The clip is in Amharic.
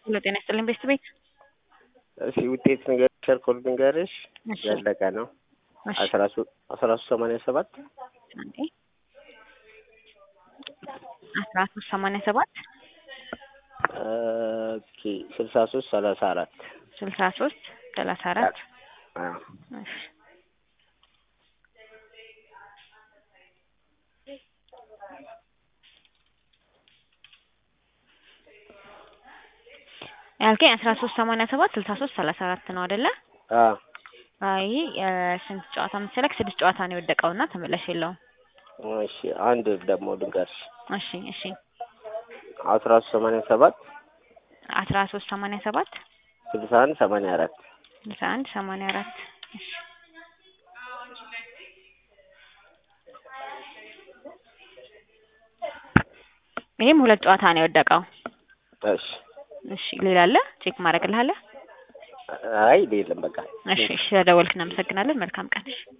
ሄሎ ጤና ይስጥልኝ ቤስት ቤት እሺ ውጤት ንገር ሸርኮል ንገርሽ እሺ ያለቀ ነው እሺ አስራ ሶስት አስራ ሶስት ሰማንያ ሰባት አንዴ አስራ ሶስት ሰማንያ ሰባት ኦኬ ስልሳ ሶስት ሰላሳ አራት ስልሳ ሶስት ሰላሳ አራት አዎ እሺ ያልከኝ አስራ ሶስት ሰማንያ ሰባት ስልሳ ሶስት ሰላሳ አራት ነው አይደለ? አዎ አይ ስንት ጨዋታ መሰለክ? ስድስት ጨዋታ ነው የወደቀውና ተመላሽ የለውም። እሺ አንድ ደግሞ ልንገርሽ እሺ እሺ አስራ ሶስት ሰማንያ ሰባት አስራ ሶስት ሰማንያ ሰባት ስልሳ አንድ ሰማንያ አራት ስልሳ አንድ ሰማንያ አራት እሺ ይሄም ሁለት ጨዋታ ነው የወደቀው። እሺ እሺ ሌላ አለ ቼክ ማድረግልሃለህ? አይ የለም በቃ እሺ እሺ ስለደወልክ እናመሰግናለን። መልካም ቀን። እሺ